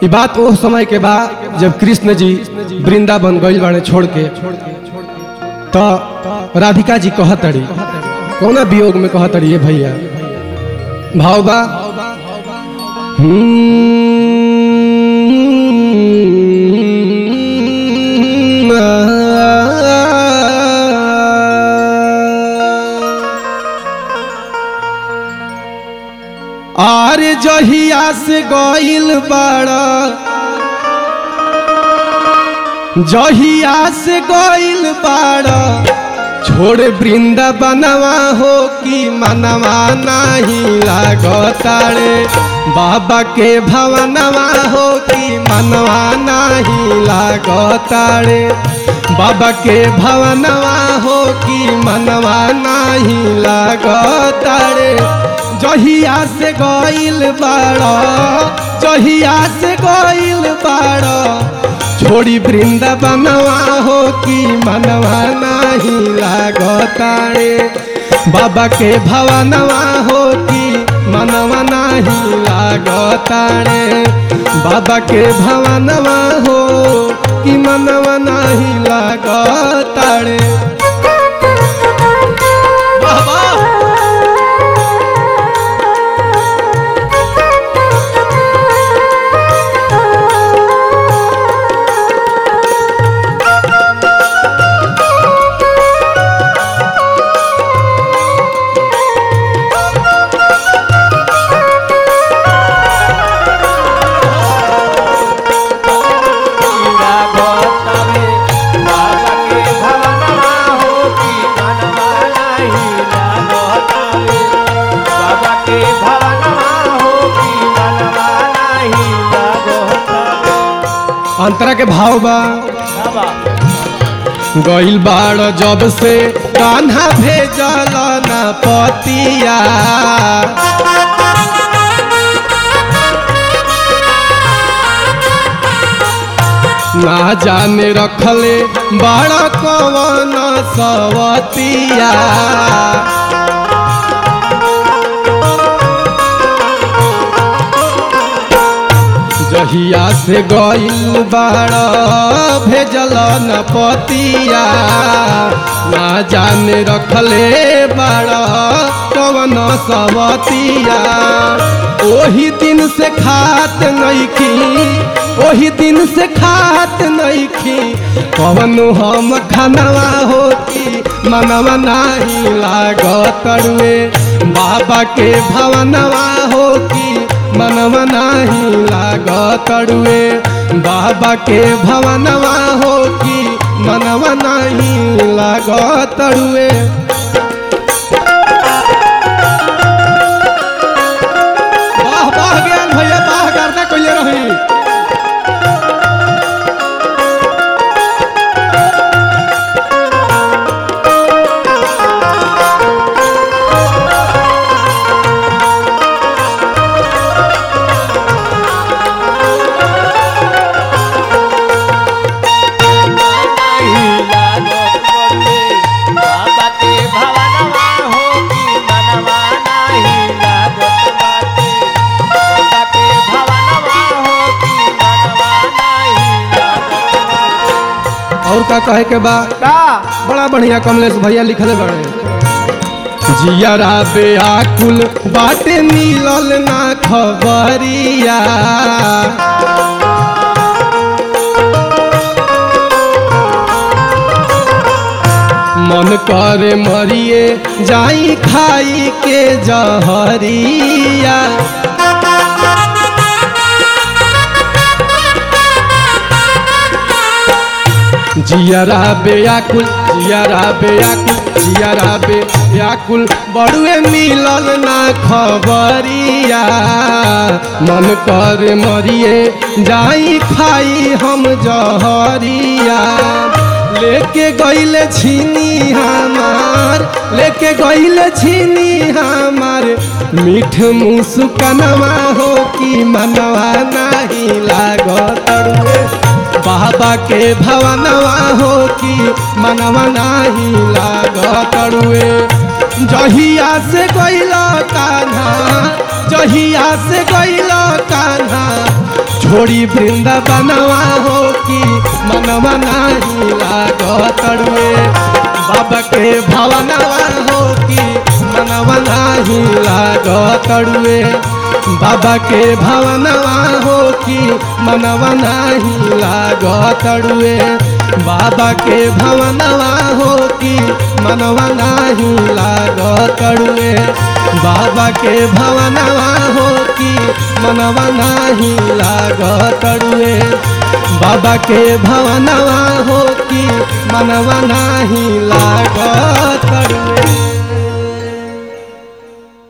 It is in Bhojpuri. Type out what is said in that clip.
ये बात वो समय के बाद जब कृष्ण जी वृंदावन गइल बाड़े छोड़ के तो राधिका जी कहतड़ी कौना वियोग में कहतड़ी ये भैया भाव बा आर जहिया से गइल बाड़ा जहिया से गइल बाड़ा छोड़ वृंदावनवा हो कि मनवा नहीं लागतारे बाबा के भवनवा हो कि मनवा नहीं लागतारे बाबा के भवनवा हो कि मनवा नहीं लागतारे जहिया से गइल बाड़ा जहिया से गइल बाड़ा छोड़ी वृंदावनवा हो कि मनवा नहीं लागतारे बाबा के भवनवा हो कि मनवा नहीं लागतारे बाबा के भवनवा हो कि मनवा नहीं लागतारे बाबा अंतरा के भाव बा गइल बाड़ जब से कान्हा भेजल न पतिया ना जाने रखले बड़ा कवन सवतिया जहिया से गइल बाड़ा भेजल न पतिया ना जाने रखले बाड़ा कवन सवतिया ओही दिन से खात नइखी ओही दिन से खात नइखी कवन हम खानवा होती मनवा नाही लागत रुए बाबा के भवनवा होती मनवा नाही लागतड़ुए बाबा के भवनवा हो कि मनवा नाही लागतड़ुए वाह वाह ज्ञान भैया वाह करता कोई रही और का कहे के बा बड़ा बढ़िया कमलेश भैया लिखले बड़े जियरा बेआकुल बाटे मिलल ना खबरिया मन करे मरिए जाई खाई के जहरिया जियरा बेयाकुल जियरा बेयाकुल जियरा बेयाकुल बड़ुए मिलल ना खबरिया मन कर मरिए जाई खाई हम जहरिया लेके गइले छीनी हमार लेके गइले छीनी हमार मीठ मुस्कनवा हो कि मनवा नहीं लागत रे बाबा के भवनवा हो कि मनवा नाही लागत रे जहिया से गइल कान्हा जहिया से गइल कान्हा छोड़ी वृंदावनवा हो कि मनवा नाही लागतड़ुए बाबा के भवनवा हो कि मनवा नाही लागतड़ुए बाबा के भवनवा हो कि मनवा नाही लागतड़ुए बाबा के भवनवा हो कि मनवा नाही लागतड़ुए बाबा के भवनवा हो कि मनवा नाही लागतड़ुए बाबा के भवनवा हो कि मनवा नाही लागतड़ुए